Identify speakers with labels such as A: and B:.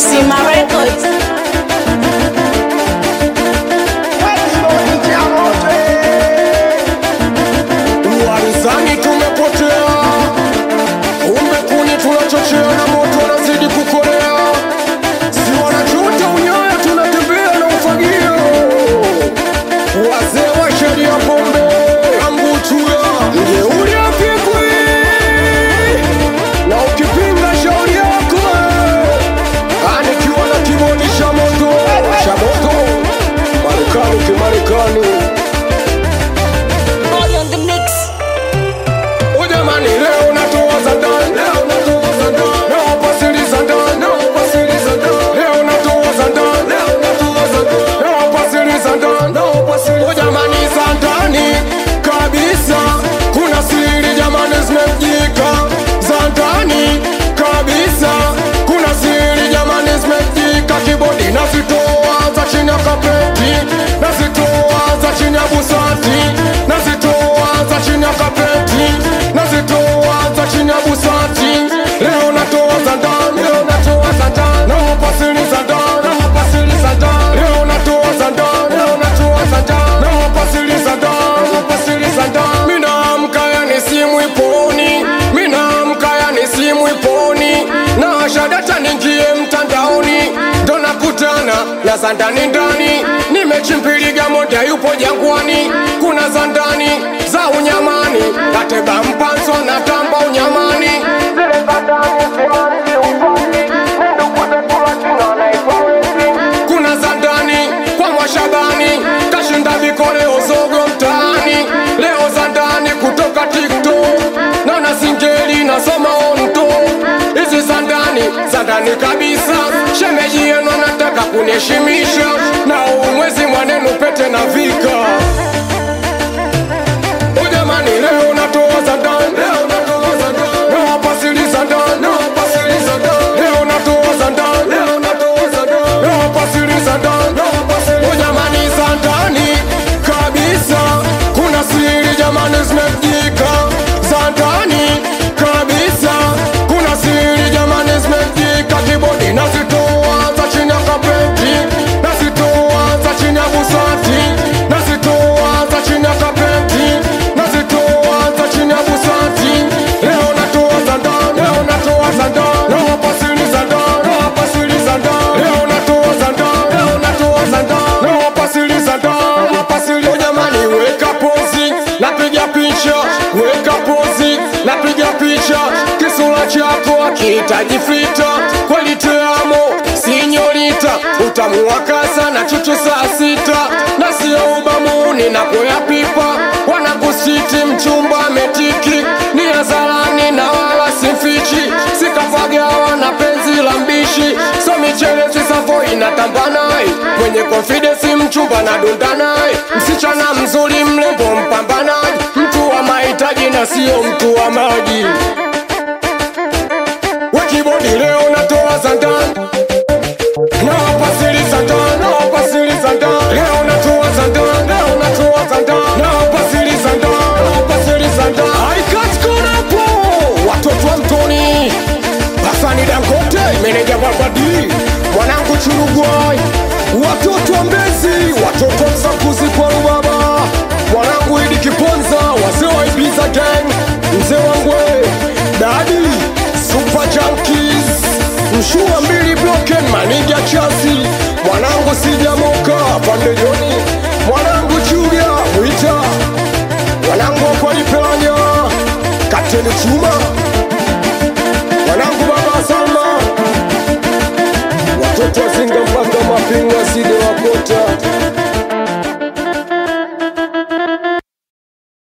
A: Kisima Records.
B: Warizani tumepotea, umbe kuni tunachochea na moto unazidi kukolea, si wanachuta unyoya, tunatembea na ufagio. Wazee wa sheria pombe ambutua mjeuri apigwi, na ukipinga shauri yako anikiwa na kibodi cha moto cha moto, Marekani kimarekani
A: Boy on the mix.
B: Ujamani leo natoa za ndani, leo natoa za ndani, leo pasili za ndani, leo pasili za ndani, leo natoa za ndani, leo natoa za ndani, leo pasili za ndani, leo pasili. Ujamani za ndani kabisa, kuna siri jamani zimejika za ndani kabisa, kuna siri jamani zimejika, kibodi nazitoa za chini ya kapeti, nazitoa za chini ya busati, nazitoa za chini ya kapeti, nazitoa za chini ya busati. Leo natoa za ndani, leo natoa za ndani, leo pasili za ndani, leo pasili za ndani, leo natoa za ndani, leo natoa za ndani, leo pasili za ndani, leo pasili za ndani. Mimi naamka yani simu iponi, mimi naamka yani simu iponi, na shadata ningie mtandaoni, ndo nakutana na za ndani ndani, nimechimpiliga moja yupo jangwani, kuna za ndani za unyamani, kateba mpanzo na tamba unyamani, zile za ndani simanzi ufani, nendo kutekula china naitwa wezi. kuna za ndani kwa mwashabani, kashinda vikoleo zogo mtaani, leo za ndani kutoka TikTok, naona singeli nasoma onto, hizi za ndani za ndani kabisa, shemeji yenu anataka kuniheshimisha, na huu mwezi mwanenu pete na vika Ujamani leo natoa za ndani, leo natoa za ndani, leo pasili za ndani, leo pasili za ndani, leo natoa za ndani, leo natoa za ndani, leo pasili za ndani, leo pasili. Ujamani za ndani kabisa, kuna siri jamani zimejika za ndani kabisa, kuna siri jamani zimejika, kibodi nazitoa za chini ya kapeti, nazitoa za chini ya busati, nazitoa za chini ya kapeti, nazitoa za chini ya busati. Leo natoa za ndani, leo natoa za ndani, leo pasili za ndani, leo pasili za ndani, leo natoa za ndani, leo natoa za ndani, leo pasili za ndani, leo pasili. Jamani, weka pozi, napiga picha, weka pozi, napiga picha, kisura chako akihitaji fita, kweli teamo sinyorita, utamu wa kasa na chuchu saa sita, na sio ubamuni na kuya pipa, wanakusiti mchumba ametiki, ni hadharani na wala simfichi, sikapagawa na penzi la mbishi, so michelezi safo inatamba naye, mwenye confidence mchumba na dunda naye, msichana mzuri mrembo mpambanaji, mtu wa mahitaji na sio mtu wa maji. Wekibodi leo natoa za ndani na pasili za ndani, na pasili za ndani, leo natoa za ndani, leo natoa za ndani, na pasili za ndani, na pasili za ndani. Haikati kona hapo, watoto wa mtoni, Hasani Dangote, meneja Babadi, mwanangu Churugwai, watoto wa Mbezi, watoto wa Msakuzi kwa Rubaba, mwanangu Idi Kiponza, wazee wa Ibiza Gang, mzee wangwe, dadi Super Junkies, mshua mbili broken maniga chasi, mwanangu sijamoka pande joni, mwanangu Chuga Mwita, mwanangu wakwalipelanya Kapteni Chuma, mwanangu baba Salma, watoto wazinga mpaka mapinga side wakote